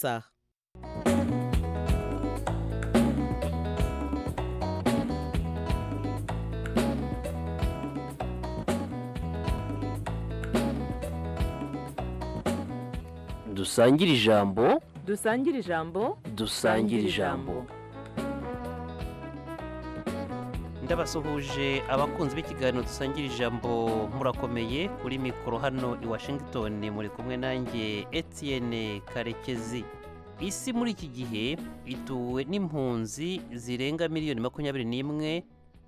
רצח. dusangire ijambo dusangire ijambo dusangire ijambo ndabasuhuje abakunzi b'ikiganiro dusangira ijambo murakomeye kuri mikoro hano i washington muri kumwe nanjye etienne karekezi isi muri iki gihe ituwe n'impunzi zirenga miliyoni makumyabiri n'imwe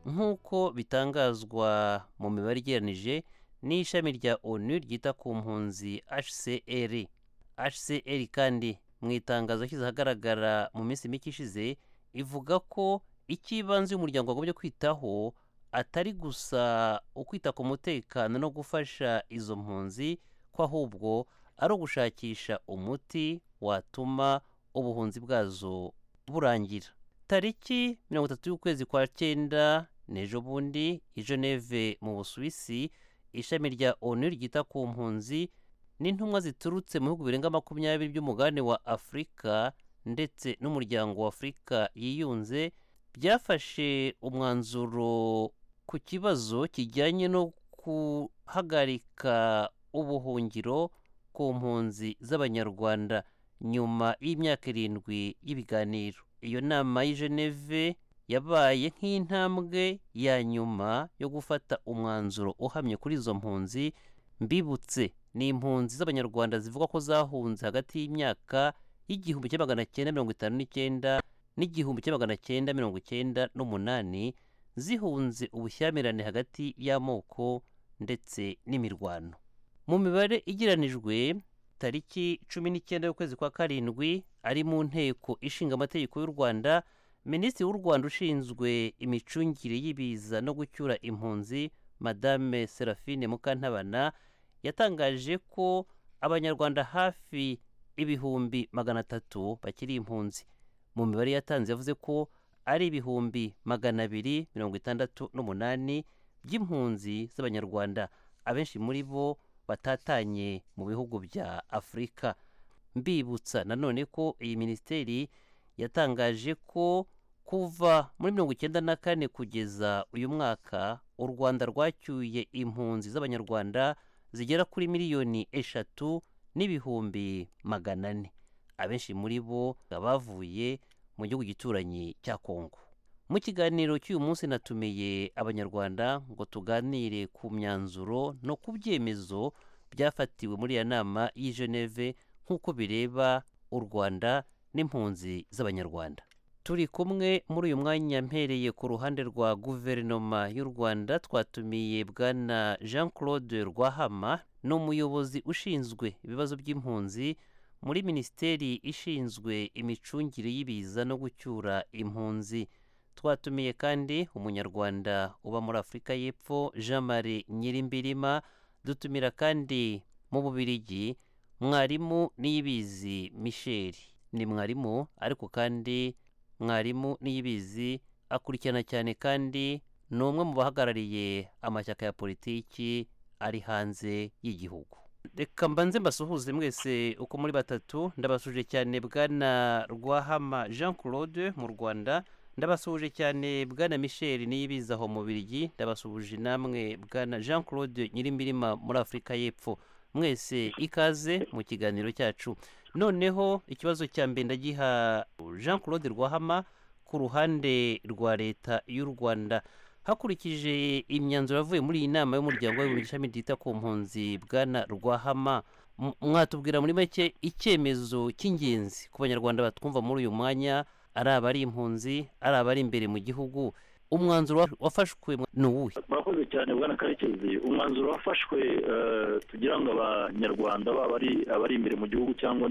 nk'uko bitangazwa mu mibare igereranije n'ishami rya onu ryita ku mpunzi hcr hcr kandi mu itangazo yashyize ahagaragara mu minsi mike ishize ivuga ko icy'ibanze umuryango wagombye kwitaho atari gusa ukwita ku mutekano no gufasha izo mpunzi ko ahubwo ari ugushakisha umuti watuma ubuhunzi bwazo burangira tariki mirongo itatu y'ukwezi kwa cyenda n'ejo bundi i geneve mu busuwisi ishami rya onu ryita ku mpunzi n'intumwa ziturutse mu bihugu birenga makumyabiri by'umugabane wa afurika ndetse n'umuryango wa afurika yiyunze byafashe umwanzuro ku kibazo kijyanye no guhagarika ubuhungiro ku mpunzi z'abanyarwanda nyuma y'imyaka irindwi y'ibiganiro iyo nama y'i geneve yabaye nk'intambwe ya nyuma yo gufata umwanzuro uhamye kuri izo mpunzi mbibutse ni impunzi z'abanyarwanda zivuga ko zahunze hagati y'imyaka y'igihumbi kimwe magana cyenda mirongo itanu n'icyenda n'igihumbi kimwe magana cyenda mirongo icyenda n'umunani zihunze ubushyamirane hagati y'amoko ndetse n'imirwano mu mibare igereranijwe tariki cumi n'icyenda y'ukwezi kwa karindwi ari mu nteko ishinga amategeko y'u rwanda minisitiri w'u rwanda ushinzwe imicungire y'ibiza no gucyura impunzi madame serafine mukantabana yatangaje ko abanyarwanda hafi ibihumbi magana atatu bakiri impunzi mu mibare yatanze yavuze ko ari ibihumbi magana abiri mirongo itandatu n'umunani by'impunzi z'abanyarwanda abenshi muri bo batatanye mu bihugu bya afurika mbibutsa nanone ko iyi minisiteri yatangaje ko kuva muri mirongo icyenda na kane kugeza uyu mwaka u rwanda rwacyuye impunzi z'abanyarwanda zigera kuri miliyoni eshatu n'ibihumbi magana ane abenshi muri bo bavuye mu gihugu gituranyi cya kongo mu kiganiro cy'uyu munsi natumiye abanyarwanda ngo tuganire ku myanzuro no ku byemezo byafatiwe muri iyo nama y'i geneve nk'uko bireba u rwanda n'impunzi z'abanyarwanda turi kumwe muri uyu mwanya mpereye ku ruhande rwa guverinoma y'u rwanda twatumiye bwana jean claude rwahama ni umuyobozi ushinzwe ibibazo by'impunzi muri minisiteri ishinzwe imicungire y'ibiza no gucyura impunzi twatumiye kandi umunyarwanda uba muri afurika y'epfo jean marie nyirimbirima dutumira kandi mu bubirigi mwarimu niyibizi michel ni mwarimu ariko kandi mwarimu niyibizi akurikirana cyane kandi ni umwe mu bahagarariye amashyaka ya politiki ari hanze y'igihugu reka mbanze mbasuhuze mwese uko muri batatu ndabasuje cyane bwana rwahama jean claude mu rwanda ndabasuhuje cyane bwana michel niyibiza aho mu birigi ndabasuhuje namwe bwana jean claude nyirimbirima muri afurika y'epfo mwese ikaze mu kiganiro cyacu noneho ikibazo cya mbere ndagiha jean claude rwahama ku ruhande rwa leta y'u rwanda hakurikije imyanzuro yavuye muri iyi nama y'umuryango w'abibumbye ishami ryita ku mpunzi bwana rwahama mwatubwira muri make icyemezo cy'ingenzi ku banyarwanda batwumva muri uyu mwanya ari abari impunzi ari abari imbere mu gihugu umwanzuro wafashwe ni uwuhe murakoze cyane bwana karekezi umwanzuro wafashwe tugira ngo abanyarwanda baba abari imbere mu gihugu cyangwa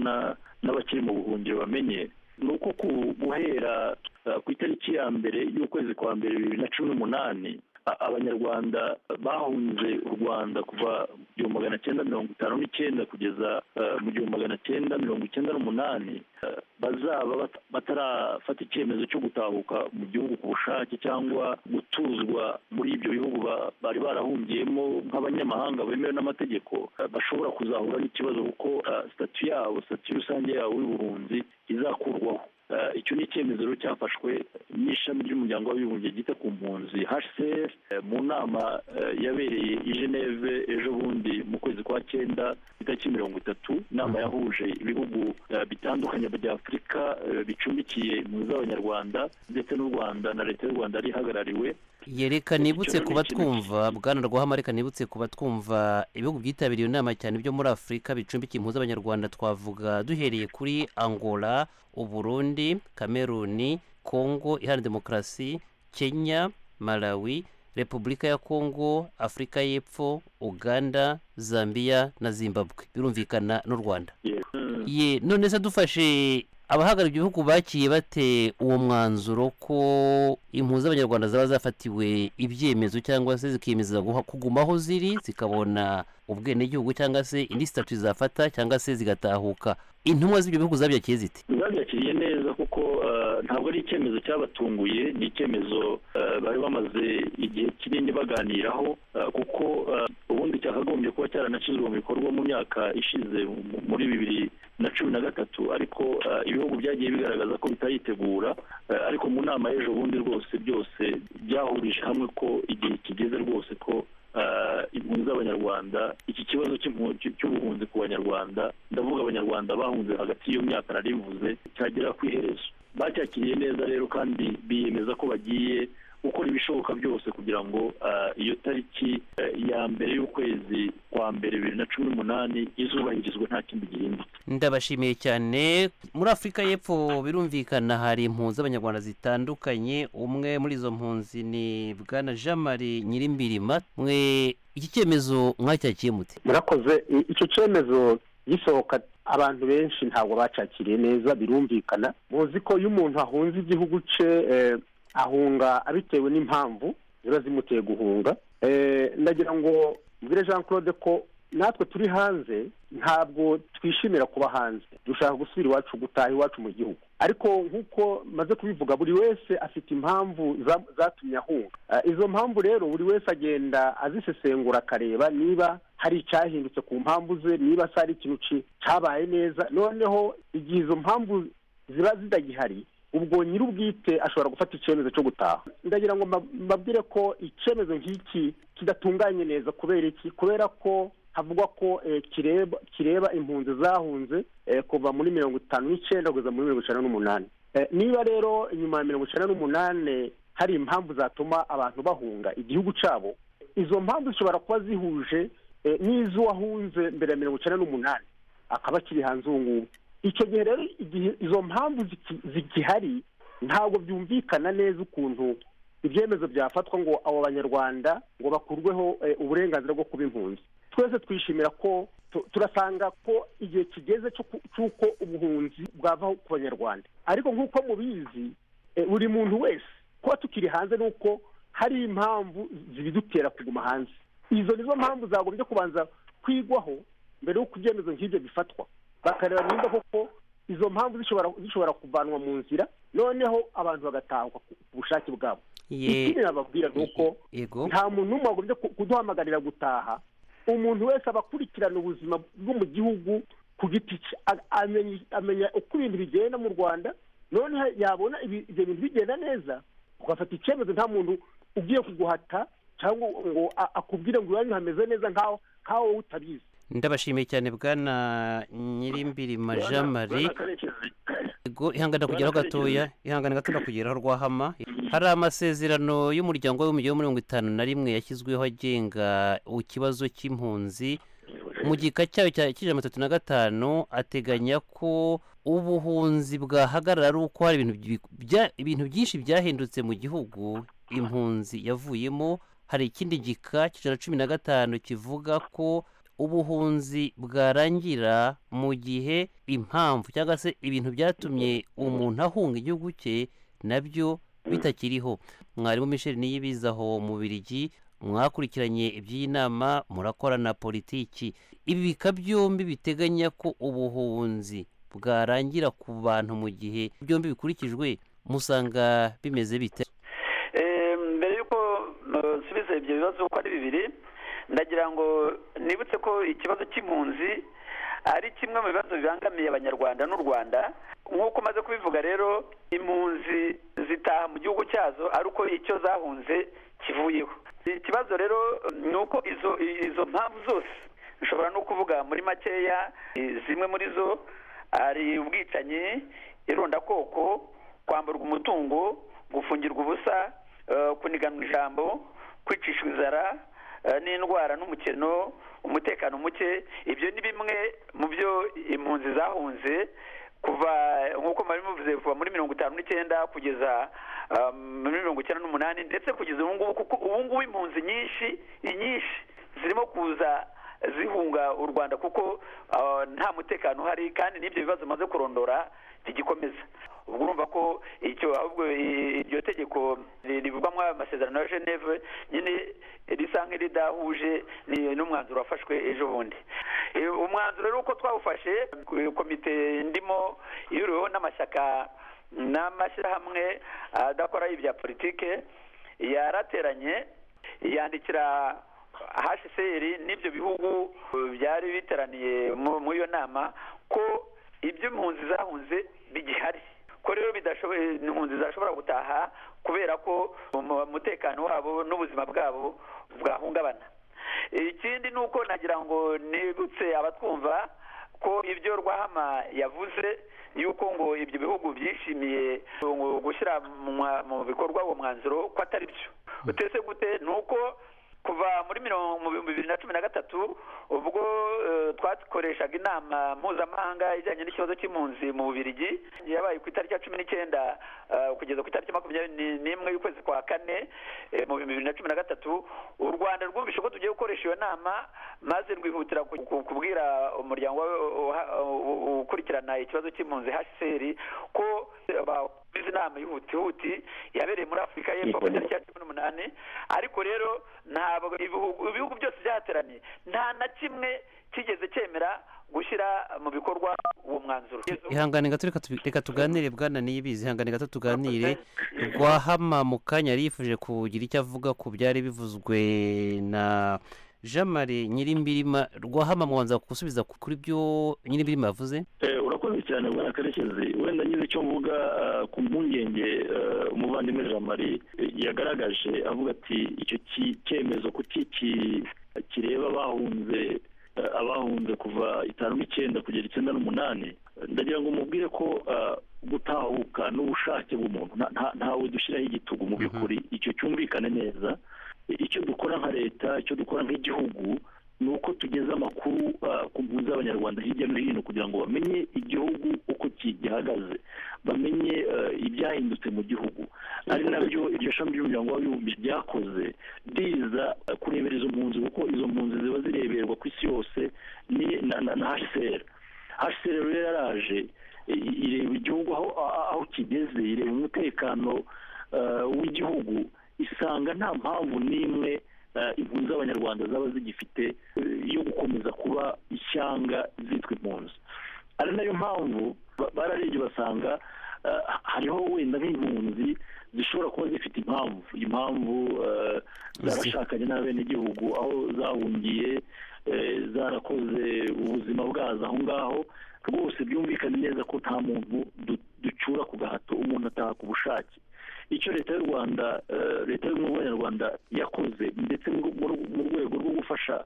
n'abakiri mu buhungiro bamenye ni uko guhera ku itariki ya mbere y'ukwezi kwa mbere bibiri na cumi n'umunani abanyarwanda bahunze u rwanda kuva igihumbi magana cyenda mirongo itanu n'icyenda kugeza eh, mu gihumbi magana cyenda mirongo icyenda n'umunani eh, bazaba bat- batarafata icyemezo cyo gutahuka mu gihugu ku bushake cyangwa gutuzwa muri ibyo bihugu ba- bari barahungiyemo nk'abanyamahanga bemewe n'amategeko eh, bashobora kuzahura n'ikibazo kuko eh, sitati yabo sitati rusange yabo y'ubuhunzi izakurwaho Eh, icyo ni icyemezo rero cyafashwe n'ishami ry'umuryango w'abibumbye ryita ku mpunzi hcr mu nama eh, yabereye i geneve ejo bundi mu kwezi kwa cyenda itariki mirongo itatu inama yahuje ibihugu eh, bitandukanye bya afurika eh, bicumbikiye impunzi z'abanyarwanda ndetse n'u rwanda na leta y'u rwanda yari ihagarariwe yereka nibutse kuba twumva bwana rwahama reka nibutse kuba twumva ibihugu byitabiriye inama cyane byo muri afurika bicumbikiye impuzu abanyarwanda twavuga duhereye kuri angola uburundi kameruni kongo iharanira demokarasi kenya malawi repubulika ya kongo afurika y'epfo uganda zambia na zimbabwe birumvikana n'u rwanda Yeah. Mm. ye none se dufashe abahagarariye ibihugu bakiye bate uwo mwanzuro ko impunzi z'abanyarwanda zaba zafatiwe ibyemezo cyangwa se zikiyemeza guha- kuguma aho ziri zikabona ubwenegihugu cyangwa se indi sitatu zafata cyangwa se zigatahuka intumwa z'ibyo bihugu zabyakiriye zite babyakiriye neza kuko eh, ntabwo ari icyemezo cyabatunguye ni icyemezo eh, bari bamaze igihe kinini baganiraho eh, kuko eh, ubundi cyakagombye kuba cyaranashyizwe mu bikorwa mu myaka ishize mu- muri bibiri na cumi na gatatu ariko eh, ibihugu byagiye bigaragaza ko bitayitegura eh, ariko mu nama y'ejo bundi rwose byose byahurije hamwe ko igihe kigeze rwose ko eh, impunzi z'abanyarwanda iki kibazo cy'impu- cy- cy'ubuhunzi ku banyarwanda ndavuga abanyarwanda bahunze hagati y'iyo myaka narivuze cyagera ku iherezo bacyakiriye neza rero kandi biyemeza ko bagiye gukora ibishoboka byose kugira ngo eh, iyo tariki eh, ya mbere y'ukwezi kwa mbere bibiri na cumi n'umunani izubahirizwe nta kindi gihindutse ndabashimiye cyane muri afurika y'epfo birumvikana hari impunzi z'abanyarwanda zitandukanye umwe muri izo mpunzi ni bwana jean marie nyirimbirima mwe iki cyemezo mwacyakiye mute murakoze I- icyo cyemezo gisohoka abantu benshi ntabwo bacakiriye neza birumvikana muzi ko iyo umuntu ahunze igihugu cye eh, ahunga abitewe n'impamvu ziba zimuteye guhunga Eh, ndagira ngo mbwire jean claude ko natwe turi hanze ntabwo twishimira kuba hanze dushaka gusubira iwacu gutaha iwacu mu gihugu ariko nk'uko maze kubivuga buri wese afite impamvu za- zatumye ahunga Eh, izo mpamvu rero buri wese agenda azisesengura akareba niba hari icyahindutse ku mpamvu ze niba se hari ikintu ki- cyabaye neza noneho igihe izo mpamvu ziba zitagihari ubwo nyir'ubwite ashobora gufata icyemezo cyo gutaha ndagira ngo mba- mbabwire ko icyemezo nk'iki kidatunganye neza kubera iki kubera ko havugwa ko eh, kireba kireba impunzi zahunze eh, kuva muri mirongo itanu n'icyenda kugeza muri mirongo icyenda n'umunani Eh, niba rero inyuma ya mirongo icyenda n'umunani hari impamvu zatuma abantu bahunga igihugu cyabo izo mpamvu zishobora kuba zihuje eh, n'iz'uwahunze mbere ya mirongo icyenda n'umunani akaba akiri hanze ubu ngubu icyo gihe rero igihe izo mpamvu ziki- zigihari ntabwo byumvikana neza ukuntu ibyemezo byafatwa ngo abo banyarwanda ngo bakurweho eh, uburenganzira bwo kuba impunzi twese twishimira ko tu- turasanga ko igihe kigeze cyo ku- cy'uko ubuhunzi bwavaho ku banyarwanda ariko nk'uko mubizi eh, buri muntu wese kuba tukiri hanze ni uko hari impamvu zibidutera kuguma hanze izo nizo mpamvu zagombye kubanza kwigwaho mbere y'uko ibyemezo nk'ibyo bifatwa bakareba niba koko izo mpamvu zishobora zishobora kuvanwa mu nzira noneho abantu bagatahuka ku ku bushake bwabo ikindi nababwira ni uko yego nta muntu n'umwe wagombye ku- kuduhamagarira gutaha umuntu wese aba akurikirana ubuzima bwo mu gihugu ku giti cye A- amenya- amenya uko ibintu bigenda mu rwanda noneho yabona ibi- ibyo bintu bigenda neza ugafata icyemezo nta muntu ugiye kuguhata cyangwa ngo a- akubwire ngo iwanyu hameze neza nk'aho nk'aho wowe utabizi ndabashimiye cyane bwana nyirimbirima jean marie Bwana Karekezi, yego ihangana kugeraho gatoya ihangane gato ndakugeraho rwahama hari amasezerano y'umuryango w'umujyi wa mirongo itanu na rimwe yashyizweho agenga ikibazo cy'impunzi mu gika cyayo cya cy'ijana atatu na gatanu ateganya ko ubuhunzi bwahagarara ari uko hari ibintu bi- bya- ibintu byinshi byahindutse mu gihugu impunzi yavuyemo hari ikindi gika cy'ijana cumi na gatanu kivuga ko ubuhunzi bwarangira mu gihe impamvu cyangwa se ibintu byatumye umuntu ahunga igihugu cye nabyo bitakiriho mwarimu michel niyibizaho mu birigi mwakurikiranye iby'iyi nama murakorana politiki ibi bika byombi biteganya ko ubuhunzi bwarangira ku bantu mu gihe byombi bikurikijwe musanga bimeze bite mbere y'uko nsubiza ibyo bibazo uko ari bibiri ndagira ngo nibutse ko ikibazo cy'impunzi ari kimwe mu bibazo bibangamiye abanyarwanda n'u rwanda nk'uko umaze kubivuga rero impunzi zitaha mu gihugu cyazo ari uko icyo zahunze kivuyeho ikibazo rero ni uko izo izo mpamvu zose nshobora no kuvuga muri makeya zimwe muri zo hari ubwicanyi irondakoko kwamburwa umutungo gufungirwa ubusa kuniganwa ijambo kwicisha inzara n'indwara n'umukino umutekano muke ibyo ni bimwe mu byo impunzi zahunze kuva nk'uko mwari muvuze kuva muri mirongo itanu n'icyenda kugeza muri mirongo icyenda n'umunani ndetse kugeza ubu ngubu kuko ubu ngubu impunzi nyinshi nyinshi zirimo kuza zihunga u rwanda kuko nta mutekano uhari kandi n'ibyo bibazo bimaze kurondora bigikomeza ubwo urumva ko icyo ahubwo iryo tegeko rivugwamo amasezerano ya geneve nyine risa nk'iridahuje n'umwanzuro wafashwe ejo bundi umwanzuro rero uko twawufashe komite ndimo yuriweho n'amashyaka n'amashyirahamwe adakora ibya politike yarateranye yandikira hcr n'ibyo bihugu byari biteraniye muri iyo nama ko ibyo impunzi zahunze bigihari ko rero bidashoboye impunzi zashobora gutaha kubera ko umutekano wabo n'ubuzima bwabo bwahungabana ikindi ni uko nagira ngo nibutse abatwumva ko ibyo rwahama yavuze yuko ngo ibyo bihugu byishimiye gushyira mu bikorwa uwo mwanzuro ko atari byo utese gute ni uko kuva muri mirongo mu bihumbi bibiri na cumi na gatatu ubwo twakoreshaga inama mpuzamahanga ijyanye n'ikibazo cy'impunzi mu bubirigi yabaye ku itariki ya cumi n'icyenda kugeza ku itariki makumyabiri n'imwe y'ukwezi kwa kane mu bihumbi bibiri na cumi na gatatu u rwanda rwumvishe ko tugiye gukoresha iyo nama maze rwihutira kubwira umuryango ukurikirana ikibazo cy'impunzi hcr ko izi nama y'ihutihuti yabereye muri afurika y'epfo ku itariki ya cumi n'umunani ariko rero ntabwo ibihugu byose byateranye nta na kimwe kigeze cyemera gushyira mu bikorwa uwo mwanzuro ihangane gato reka tuganire bwana niyibizi ihangane gato tuganire rwahama mu kanya yari yifuje kugira icyo avuga ku byari bivuzwe na jean marie nyirimbirima rwahama mwanza gusubiza kuri byo nyirimbirima yavuze urakoze cyane bwana karekezi wenda nyine icyo mvuga ku mpungenge umuvandimwe jean marie yagaragaje avuga ati icyo cyemezo kuki kireba abahunze abahunze kuva itanu n'icyenda kugera icyenda n'umunani ndagira ngo mubwire ko gutahuka n'ubushake bw'umuntu ntawe dushyiraho igitugu mu by'ukuri icyo cyumvikane neza icyo dukora nka leta icyo dukora nk'igihugu ni uko tugeze amakuru ku mpunzi z'abanyarwanda hirya no hino kugira ngo bamenye igihugu uko gihagaze bamenye ibyahindutse mu gihugu ari nabyo iryo shami ry'umuryango w'abibumbye ryakoze riza kurebera izo mpunzi kuko izo mpunzi ziba zireberwa ku isi yose na hsr hsr rero yaraje ireba igihugu aho kigeze ireba umutekano w'igihugu isanga nta mpamvu n'imwe impunzi z'abanyarwanda zaba zigifite yo gukomeza kuba ishyanga zitwa impunzi ari nayo mpamvu bararebye basanga hariho wenda nk'impunzi zishobora kuba zifite impamvu impamvu zarashakanye n'abenegihugu aho zahungiye zarakoze ubuzima bwazo aho ngaho rwose byumvikane neza ko nta muntu ducura ku gahato umuntu ataha ku bushake icyo leta y'u rwanda leta y'ubumwe bw'abanyarwanda yakoze ndetse mu rwego rwo gufasha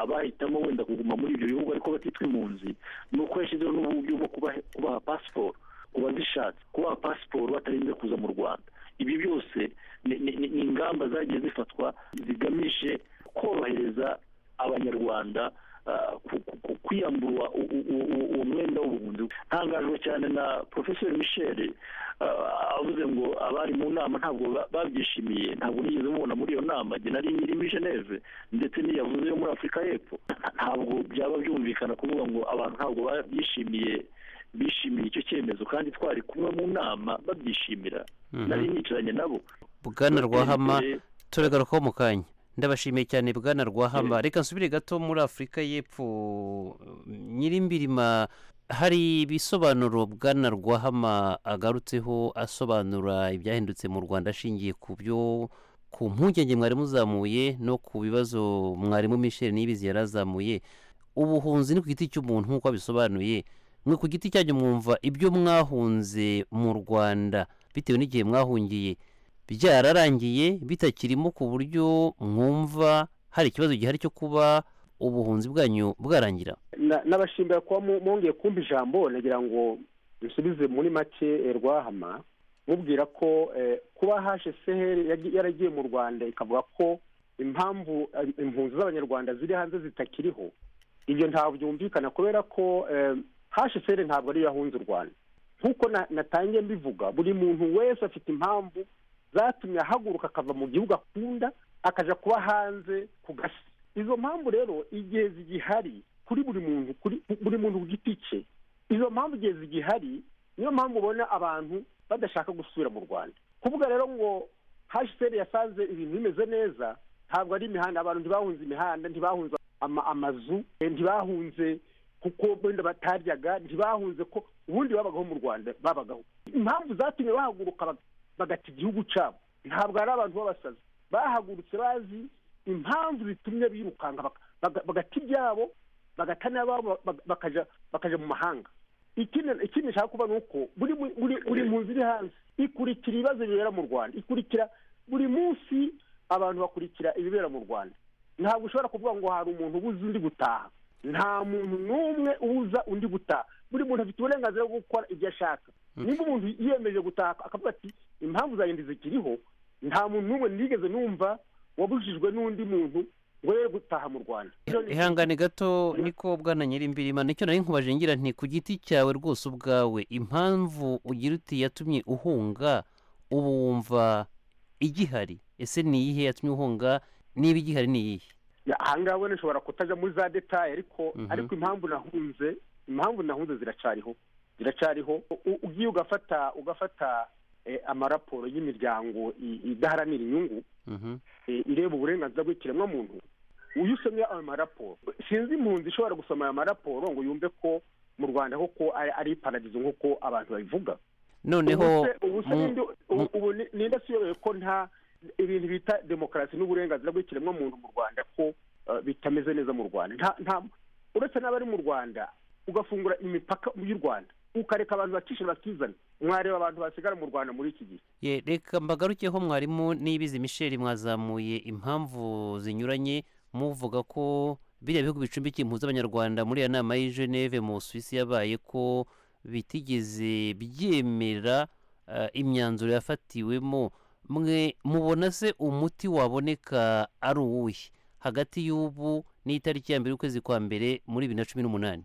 abahitamo wenda kuguma muri ibyo bihugu ariko batitwa impunzi ni uko yashyizeho n'uburyo bwo kubaha pasiporo ku bazishatse kubaha pasiporo batarinze kuza mu rwanda ibi byose ni ingamba zagiye zifatwa zigamije korohereza abanyarwanda kwiyambura uwo mwenda w'ubuhunzi ntangajwe cyane na porofeseri michel avuze ngo abari mu nama ntabwo babyishimiye ntabwo nigeze mubona muri iyo nama njye nari nyiri muri geneve ndetse n'iyavuze yo muri afurika y'epfo ntabwo byaba byumvikana kuvuga ngo abantu ntabwo babyishimiye bishimiye icyo cyemezo kandi twari kumwe mu nama babyishimira nari nicaranye nabo bwana rwahama turegarukaho mu kanya ndabashimiye cyane bwana rwahamba reka nsubire gato muri afurika y'epfo nyirimbirima hari ibisobanuro bwana rwahama agarutseho asobanura ibyahindutse mu rwanda ashingiye ku byo ku mpungenge mwari muzamuye no ku bibazo mwarimu michel nibizi yari azamuye ubuhunzi ni ku giti cy'umuntu nk'uko abisobanuye mwe ku giti cyanyu mwumva ibyo mwahunze mu rwanda bitewe n'igihe mwahungiye byararangiye bitakirimo ku buryo mwumva hari ikibazo gihari cyo kuba ubuhunzi bwanyu bwarangira Na- nabashimira kuba mu- mwongeye kumva ijambo nagira ngo dusubize muri make eh, rwahama mubwira ko eh, kuba haje seheri yagi- yaragiye mu rwanda ikavuga ko impamvu eh, impunzi z'abanyarwanda ziri hanze zitakiriho ibyo ntabwo byumvikana kubera ko eh, haje seheri ntabwo ariyo yahunze u rwanda nk'uko na- natangiye mbivuga buri muntu wese afite impamvu zatumye ahaguruka akava mu gihugu akunda akaja kuba hanze ku gasi izo mpamvu rero igihe zigihari kuri buri muntu kuri buri muntu ku giti cye izo mpamvu igihe zigihari niyo mpamvu ubona abantu badashaka gusubira mu rwanda kuvuga rero ngo hashiseri yasanze ibintu bimeze neza ntabwo ari imihanda abantu ntibahunze imihanda ntibahunze ama- amazu eh, ntibahunze kuko wenda bataryaga ntibahunze ko ubundi babagaho mu rwanda babagaho impamvu zatumye bahaguruka bag- bagata igihugu cyabo ntabwo ari abantu b'abasazi bahagurutse bazi impamvu zitumye birukanka baka- baga- bagata ibyabo bagata n'ababo bak- bakaja bakaja mu mahanga ikindi ikindi nshaka kuba ni uko buri mu- buri buri munsi iri hanze ikurikira ibibazo bibera mu rwanda ikurikira buri munsi abantu bakurikira ibibera mu rwanda ntabwo ushobora kuvuga ngo hari umuntu ubuza undi gutaha nta muntu n'umwe ubuza undi gutaha buri muntu afite uburenganzira bwo gukora ibyo ashaka niba umuntu yiyemeje gutaha akavuga ati impamvu zanjye zikiriho nta muntu n'umwe nigeze numva wabujijwe n'undi muntu ngo ye gutaha mu rwanda ihangane gato niko bwana nyirimbirima nicyo nari nkubaje ngira nti ku giti cyawe rwose ubwawe impamvu ugira uti yatumye uhunga ubu wumva igihari ese ni iyihe yatumye uhunga niba igihari ni iyihe Ya, ahangaha we nshobora kutajya muri za detaye ariko Mhm. ariko impamvu nahunze impamvu nahunze ziracariho ziracariho U- ugiye ugafata ugafata eh, amaraporo y'imiryango i- idaharanira inyungu Mhm. eh, ireba uburenganzira bw'ikiremwamuntu uyu usomye ayo maraporo sinzi impunzi ishobora gusoma ayo maraporo ngo yumve ko mu rwanda koko ari- ari paradizo nk'uko abantu babivuga noneho ubu se- ubu se mu- ninde- ubu- ubu ni- ninde asiyobewe ko nta ibintu bita demokarasi n'uburenganzira bw'ikiremwamuntu mu rwanda ko eh, bitameze neza mu rwanda nta nta uretse n'abari mu rwanda ugafungura imipaka y'u rwanda ukareka abantu bakishe bakizana mwareba abantu basigara mu rwanda muri iki gihe Ye, reka mbagarukeho mwarimu n'ibizi misheri mwazamuye impamvu zinyuranye muvuga ko biriya bihugu bicumbikiye impunzi z'abanyarwanda muri iyo nama y'i geneve mu suwisi yabaye ko bitigeze byemera eh, imyanzuro yafatiwemo mwe mubona se umuti waboneka ari uwuhe hagati y'ubu n'itariki ya mbere y'ukwezi kwa mbere muri bibiri na cumi n'umunani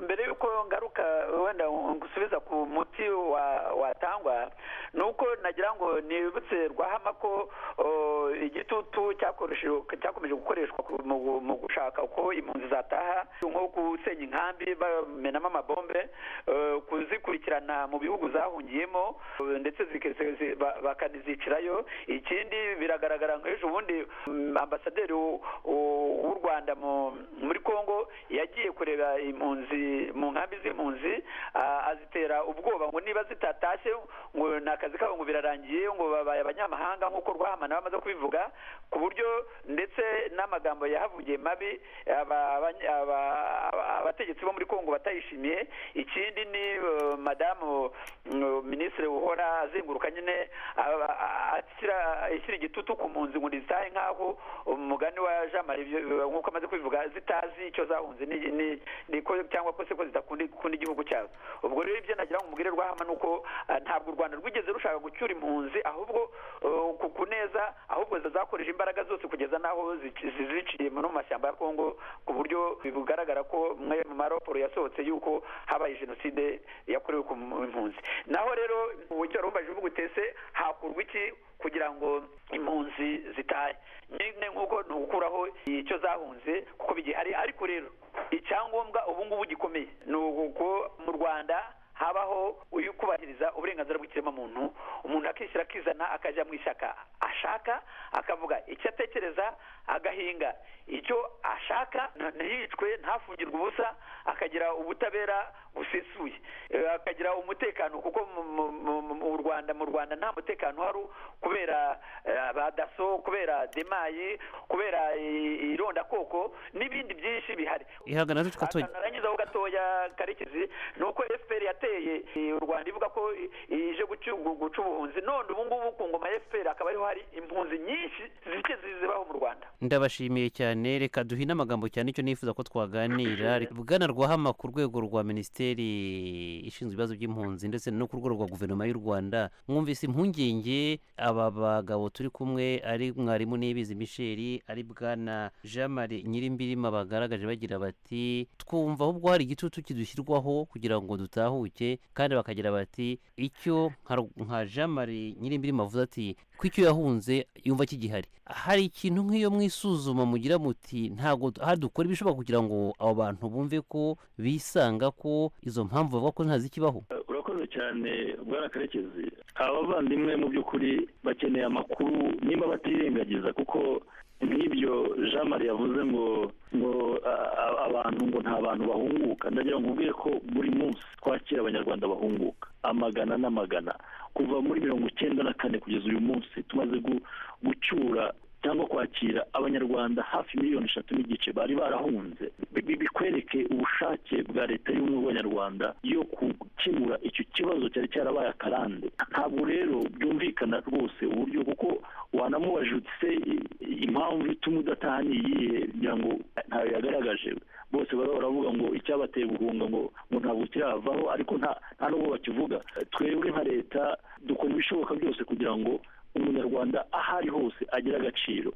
mbere y'uko ngaruka wenda ngusubiza ku muti wa- watangwa ni uko nagira ngo nibutse rwahama ko o, igitutu cyakoreshe- cyakomeje gukoreshwa ku- mu gu- mu gushaka uko impunzi zataha nko gusenya inkambi bamenamo amabombe eh, kuzikurikirana mu bihugu zahungiyemo eh, ndetse zike- zi- zi- ba- bakanizicirayo ikindi biragaragara ngo ejo bundi mm, ambasaderi w'u- w'u- w'u rwanda mu- muri congo yagiye kureba impunzi mu nkambi z'impunzi ah, azitera ubwoba ngo niba zitatashye ngo ni akazi kabo ngo birarangiye ngo babaye abanyamahanga nk'uko rwahamana bamaze kubivuga ku buryo ndetse n'amagambo yahavugiye mabi aba- abany- aba- aba- abategetsi bo muri congo batayishimiye ikindi ni eh, madamu mm, minisitiri uhora azenguruka nyine aba- a- ashyira- ishyira igitutu ku mpunzi ngo ntizitahe nk'aho umugani wa jean marie Vieux- nk'uko amaze kubivuga zitazi icyo zahunze ni- ni- ni ko- cyangwa ko se ko zidakunda ikunda igihugu cyabo ubwo rero ibyo nagira ngo umubwire rwahama ni uko ah, ntabwo u rwanda rwigeze rushaka gucyura impunzi ahubwo eh, ku ku neza ahubwo zakoresha imbaraga zose kugeza n'aho zici- ziziciye mu no mu mashyamba ya kongo ku buryo bigaragara ko mwe mu maraporo yasohotse yuko habaye jenoside yakorewe ku mpunzi naho rero uburyo wari umbaje uvuga utese hakurwa iki kugira ngo impunzi zitahe nyine nk'uko ni ugukuraho icyo zahunze kuko bigihari ariko rero icyangombwa ubu ngubu gikomeye ni uko mu rwanda habaho uyu kubahiriza uburenganzira bw'ikiremwamuntu umuntu akishyira akizana akajya mu ishyaka ashaka akavuga icyo atekereza agahinga icyo ashaka nta- ntiyicwe ntafungirwe ubusa akagira ubutabera busesuye Eh, akagira umutekano kuko mu- mu- mu- mu- mu rwanda mu rwanda nta mutekano uhari kubera eh, ba daso kubera demayi kubera i- irondakoko n'ibindi byinshi bihari ihangana ducika tuwe akantu narangizaho gatoya karekezi ni uko fpr yateye eh, u rwanda ivuga ko i- ije gucu- gu- guca ubuhunzi none ubu ngubu ku ngoma ya fpr hakaba ariho hari impunzi nyinshi zike zibaho mu rwanda ndabashimiye cyane reka duhine amagambo cyane icyo nifuza ko twaganira bwana rwahama ku rwego rwa minisiteri ishinzwe ibibazo by'impunzi ndetse no ku rwego rwa guverinoma y'u rwanda mwumvise impungenge aba bagabo turi kumwe ari mwarimu n'ibizi misheri ari bwana jean marie nyirimbirima bagaragaje bagira bati twumva ahubwo hari igitutu kidushyirwaho kugira ngo dutahuke kandi bakagira bati icyo nka Ru- nka jean marie nyirimbirima avuze ati ko icyo yahunze yumva kigihari hari ikintu nk'iyo mwisuzuma mugira muti ntabwo tu- aha dukora ibishoboka kugira ngo abo bantu bumve ko bisanga ko izo mpamvu bavuga ko ntazikibaho Eh, urakoze cyane bwana karekezi aba bavandimwe mu by'ukuri bakeneye amakuru nimba batirengagiza kuko nk'ibyo jean marie yavuze ngo ngo a- a- abantu ngo nta bantu bahunguka ndagira ngo ubwire ko buri munsi twakira abanyarwanda bahunguka amagana n'amagana kuva muri mirongo icyenda na kane kugeza uyu munsi tumaze gu- gucyura cyangwa kwakira abanyarwanda hafi miliyoni eshatu n'igice bari barahunze Bi- bi- bikwereke ubushake bwa leta y'ubumwe bw'abanyarwanda yo gukemura icyo kibazo cyari cyarabaye akarande ntabwo rero byumvikana rwose uburyo kuko wanamubaje uti se i- impamvu ituma udataha ni iyihe kugira ngo ntayo yagaragaje bose baba baravuga ngo icyabateye guhunga ngo ngo ntabwo kiravaho ariko nta nta n'ubwo bakivuga twebwe nka leta dukora ibishoboka byose kugira ngo umunyarwanda aho ari hose agira agaciro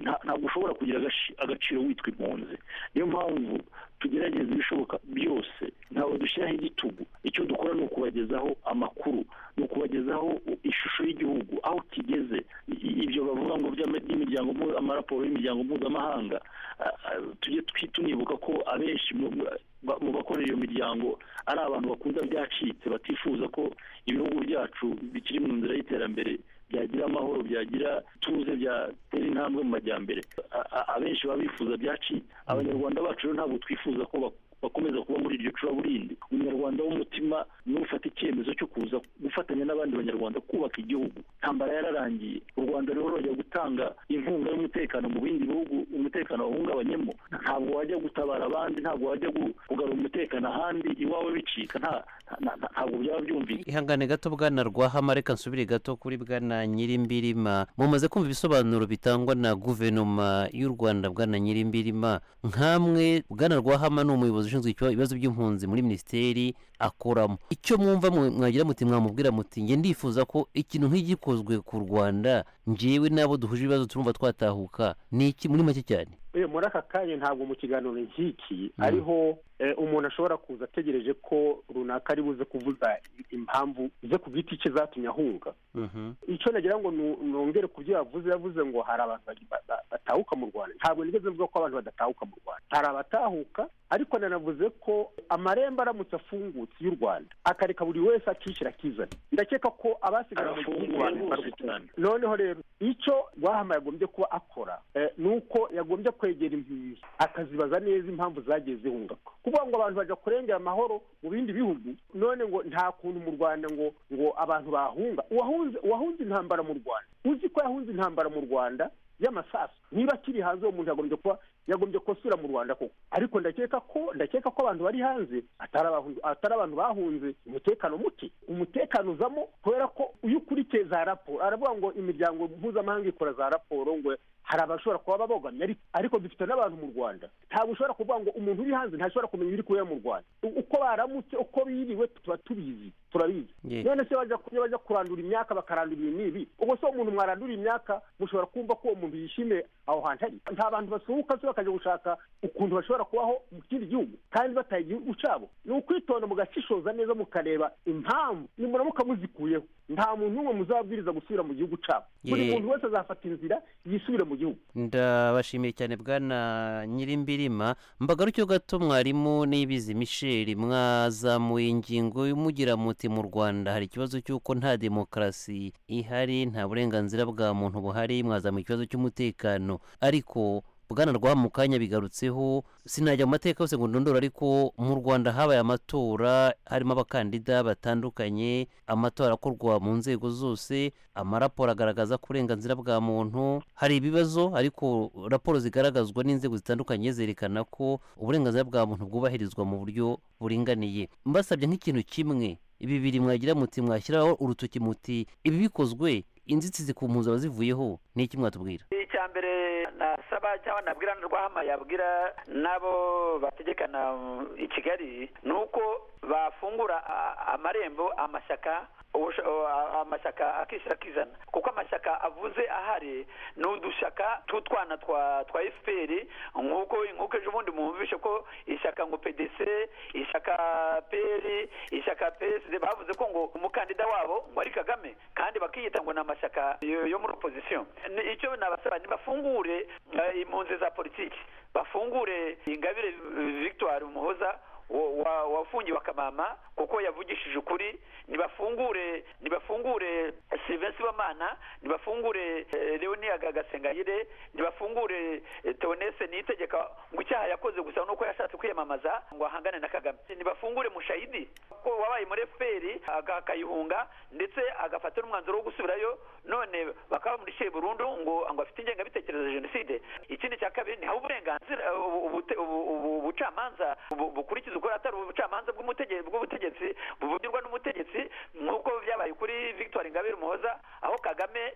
Nta- ntabwo ushobora kugira agashi- agaciro witwa impunzi niyo mpamvu tugerageza ibishoboka byose ntabwo dushyiraho igitugu icyo dukora ni ukubagezaho amakuru ni ukubagezaho ishusho y'igihugu aho kigeze I- ibyo bavuga ngo by'ama- by'imiryango mpu- amaraporo y'imiryango mpuzamahanga ah, ah, tujye twi- tunibuka ko abenshi mu- ba- mu bakorera iyo miryango ari abantu bakunda byacitse batifuza ko ibihugu byacu bikiri mu nzira y'iterambere byagira amahoro byagira ituze byatera intambwe mu majyambere A- a- abenshi baba bifuza byacitse abanyarwanda bacu rero ntabwo twifuza ko bak- bakomeza kuba muri iryo curaburindi umunyarwanda w'umutima niwe ufata icyemezo cyo kuza gufatanya n'abandi banyarwanda kubaka igihugu intambara yararangiye u rwanda rero rujya gutanga inkunga y'umutekano mu bindi bihugu umutekano wahungabanyemo ntabwo wajya gutabara abandi ntabwo wajya gu- kugarura umutekano ahandi iwawe bicika nta- nta- nta- ntabwo byaba byumvikana ihangane gato bwana rwahama reka nsubire gato kuri bwana nyirimbirima mumaze kumva ibisobanuro bitangwa na guverinoma y'u rwanda bwana nyirimbirima nkamwe bwana rwahama ni umuyobozi ushinzwe icyo- ibibazo by'impunzi muri minisiteri akoramo icyo mwumva mwe- mwagira muti mwamubwira muti njye ndifuza ko ikintu nk'igikozwe ku rwanda njyewe n'abo duhuje ibibazo turumva twatahuka ni iki muri make cyane Eh, muri aka kanya ntabwo mu kiganiro nk'iki Mm. ariho eh, umuntu ashobora kuza ategereje ko runaka ari buze kuvuza impamvu ze ku giti cye zatumye ahunga icyo nagira ngo nu- nongere ku byo yavuze yavuze ngo hari abantu bagi- ba- ba- batahuka mu rwanda ntabwo nigeze mvuga ko abantu badatahuka mu rwanda hari abatahuka ariko nanavuze ko amarembo aramutse afungutse y'u rwanda akareka buri wese akishyira akizana ndakeka ko abasigara mu gihugu arafunguye bantu rwose barwa cyane noneho rero icyo rwahama yagombye kuba akora eh, ni uko yagombye kwegera impunzi akazibaza neza impamvu zagiye zihunga kuvuga ngo abantu bajya kurengera amahoro mu bindi bihugu none ngo nta kuntu mu rwanda ngo ngo abantu bahunga uwahunze uwahunze intambara mu rwanda uzi ko yahunze intambara mu rwanda y'amasasu niba akiri hanze uwo muntu yagombye kuba yagombye kosura mu rwanda koko ariko ndakeka ko ndakeka ko abantu bari hanze atari abantu atari abantu bahunze umutekano muke umutekano uzamo kubera ko iyo ukurikiye za raporo aravuga ngo imiryango mpuzamahanga ikora za raporo ngo hari abashobora kuba babogamye ariko ariko dufite n'abantu mu rwanda ntabwo ushobora kuvuga ngo umuntu uri hanze ntashobora kumenya ibiri kubera mu rwanda U- uko baramutse uko biriwe tuba tubizi turabizi Ye. none se bajya kujya bajya kurandura imyaka bakarandura ibi n'ibi ubwo se uwo muntu mwarandura imyaka mushobora kumva ko uwo muntu yishimiye aho hantu ari nta bantu basohoka se bakajya gushaka ukuntu bashobora kubaho mu kindi gihugu kandi bataye igihugu cyabo ni ukwitonda mugashishoza neza mukareba impamvu nimuramuka muzikuyeho nta muntu n'umwe muzabwiriza gusubira mu gihugu cyabo buri Ye. muntu wese azafata inzira yisubire mu gihugu ndabashimiye cyane bwana nyirimbirima mbagaruke gato mwarimu n'ibizi misheli mwazamuye ingingo y'umugira muti mu rwanda hari ikibazo cy'uko nta demokarasi ihari nta burenganzira bwa muntu buhari mwazamuye ikibazo cy'umutekano ariko bwana rwa mu kanya bigarutseho sinajya mu mateka yose ngo ndondore ariko mu rwanda habaye amatora harimo abakandida batandukanye amatora akorwa mu nzego zose amaraporo agaragaza ko uburenganzira bwa muntu hari ibibazo ariko raporo zigaragazwa n'inzego zitandukanye zerekana ko uburenganzira bwa muntu bwubahirizwa mu buryo buringaniye mbasabye nk'ikintu kimwe bibiri mwagira muti mwashyiraho urutoki muti ibi bikozwe inzitizi ku mpunzi abazivuyeho ni iki mwatubwira icya mbere nasaba cyangwa nabwira ndarwahama yabwira n'abo bategekana i kigali ni uko bafungura a- amarembo amashyaka ubusha- o- amashyaka akishyira akizana kuko amashyaka avuze ahari ni udushyaka tw'utwana twa twa fpr nk'uko nk'uko ejo bundi mwumvishe ko ishyaka ngo pdc ishyaka pr ishyaka psd bavuze ko ngo umukandida wabo ngo ari kagame kandi bakiyita ngo ni amashyaka yo yo muri opozisiyo Ni- icyo nabasaba ntibafungure impunzi za politiki bafungure ingabire eh, victoire umuhoza wa- wa- wafungiwe akamama kuko yavugishije ukuri nibafungure nibafungure sylvain sibomana nibafungure eh, leoniyaga gasengayire nibafungure eh, theonese niyitegeka ngo icyaha yakoze gusa nuko yashatse kwiyamamaza ngo ahangane na kagame nibafungure mushayidi ko wabaye muri fpr aga- akayihunga ndetse agafata n'umwanzuro wo gusubirayo none bakaba muri burundu ngo ngo afite ingengabitekerezo ya jenoside ikindi cya kabiri ni haba uburenganzira ubu- ubute- ubu- ubu- ubucamanza bu- bukurikiza ukuri atari ubucamanza bw'umutege- bw'ubutegetsi buvugirwa n'umutegetsi nk'uko byabaye kuri victoire ingabire umuhoza aho kagame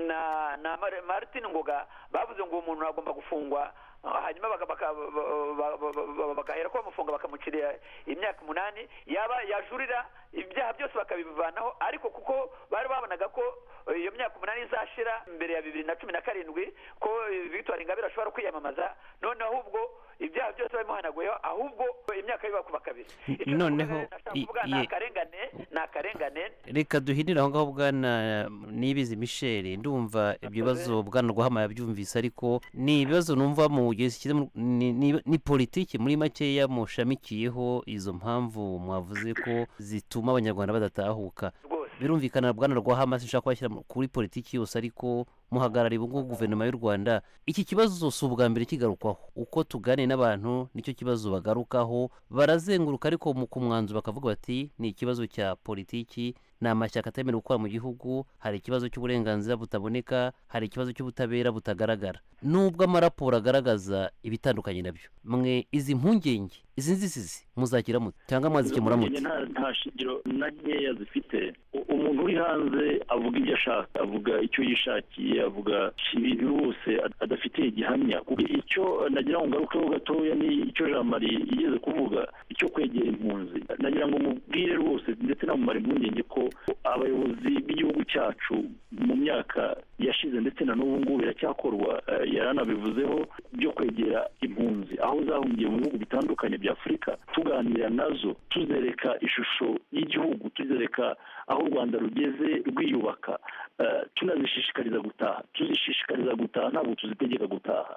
na na Mar- martin ngoga bavuze ngo uwo muntu agomba gufungwa Ah, hanyuma baka- baka- ba- ba- ba- bagahera ko bamufunga bakamucira imyaka umunani yaba yajurira ibyaha byose bakabivanaho ariko kuko bari babonaga ko eh, iyo myaka umunani izashira mbere ya bibiri na cumi na karindwi ko eh, victoire ingabire ashobora kwiyamamaza none ahubwo ibyaha byose babimuhanaguyeho ahubwo imyaka bibakuba kabiri N- Icyo noneho navuga, nashaka i- kuvuga ni ye- akarengane ni akarengane reka duhinire aho ngaho bwana nibizi michel ndumva ibyo bibazo bwana rwahama yabyumvise ariko ni ibibazo numva mu gihe kiri mu- ni- ni- ni politiki muri makeya mushamikiyeho izo mpamvu mwavuze ko zituma abanyarwanda badatahuka rwose birumvikana bwana rwahama sinshaka kubashyira mu- kuri politiki yose ariko muhagarariye ubu ngubu guverinoma y'u rwanda iki kibazo si ubwa mbere kigarukwaho uko tuganira n'abantu nicyo kibazo bagarukaho barazenguruka ariko mu ku mwanzuro bakavuga bati ni ikibazo cya politiki ni amashyaka atemerewe gukora mu gihugu hari ikibazo cy'uburenganzira butaboneka hari ikibazo cy'ubutabera butagaragara nubwo amaraporo agaragaza ibitandukanye nabyo mwe izi mpungenge izi nzitizi muzagira mute cyangwa mwazikemura mute nta nta shingiro na nkeya zifite U- umuntu uri hanze avuga ibyo ashaka avuga icyo yishakiye avuga ibintu bose ad- adafitiye gihamya kuko icyo nagira ngo ngarukeho gatoya ni icyo jean marie yigeze kuvuga icyo kwegera impunzi nagira ngo mubwire rwose ndetse namumare impungenge ko abayobozi b'igihugu cyacu mu myaka yashize ndetse na n'ubu ngubu biracyakorwa eh, yaranabivuzeho byo kwegera impunzi aho zahungiye mu bihugu bitandukanye bya afurika tuganira nazo tuzereka ishusho y'igihugu tuzereka aho u rwanda rugeze rwiyubaka eh, tunazishishikariza gutaha tuzishishikariza gutaha ntabwo tuzitegeka gutaha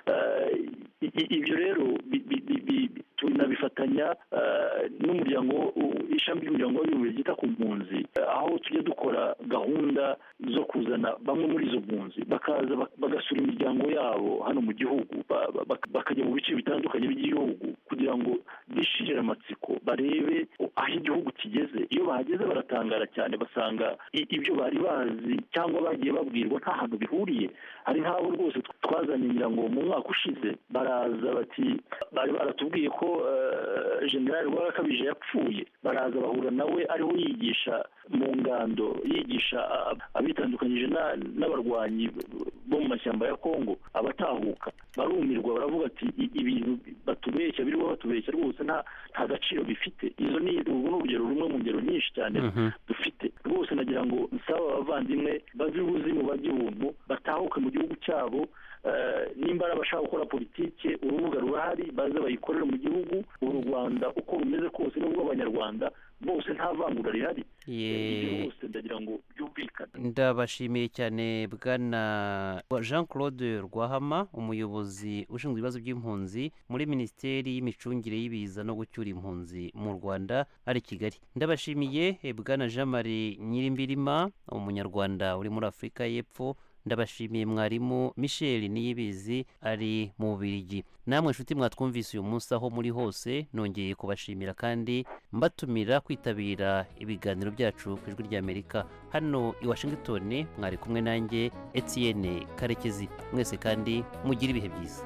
Eh, i- i- ibyo rero bi- bi- bi- bi- tunabifatanya eh, n'umuryango u- ishami ry'umuryango w'abibumbye ryita ku mpunzi eh, aho tujya dukora gahunda zo kuzana bamwe muri izo mpunzi bakaza bak- bagasura imiryango yabo hano mu gihugu ba- ba- bak- bakajya mu bice bitandukanye by'igihugu kugira ngo bishirire amatsiko barebe aho igihugu kigeze iyo bahageze baratangara cyane basanga i- ibyo bari bazi cyangwa bagiye babwirwa nta hantu bihuriye hari nk'abo rwose twazanye ngira ngo mu mwaka ushize baraza bati bari baratubwiye ko eh, generali rwarakabije yapfuye baraza bahura nawe ariho yigisha mu ngando yigisha a- abitandukanyije na- n'abarwanyi bo mu mashyamba ya kongo abatahuka barumirwa baravuga ati "I- ibintu batubeshya biriho batubeshya rwose nta nta gaciro bifite izo ni ubu ni urugero rumwe mu ngero nyinshi cyane Mhm. dufite rwose nagira ngo nsaba abavandimwe bazi ubuzimu bajye ubuntu batahuke mu gihugu cyabo eh, nimba ari abashaka gukora politike urubuga rurahari baze bayikorere mu gihugu uru rwanda uko rumeze kose n'ubwo abanyarwanda bose nta vangura rihari Ye- ibyo rwose ndagira ngo byumvikane kumvikana ndabashimiye cyane bwana jean claude rwahama umuyobozi ushinzwe ibibazo by'impunzi muri minisiteri y'imicungire y'ibiza no gucyura impunzi mu rwanda ari i kigali ndabashimiye eh, bwana jean marie nyirimbirima umunyarwanda uri muri afurika y'epfo ndabashimiye mwarimu michel niyibizi ari mu bubirigi namwe inshuti mwatwumvise uyu munsi aho muri hose nongeye kubashimira kandi mbatumira kwitabira ibiganiro byacu ku ijwi ry'amerika hano i washington mwari kumwe nanjye etienne karekezi mwese kandi mugire ibihe byiza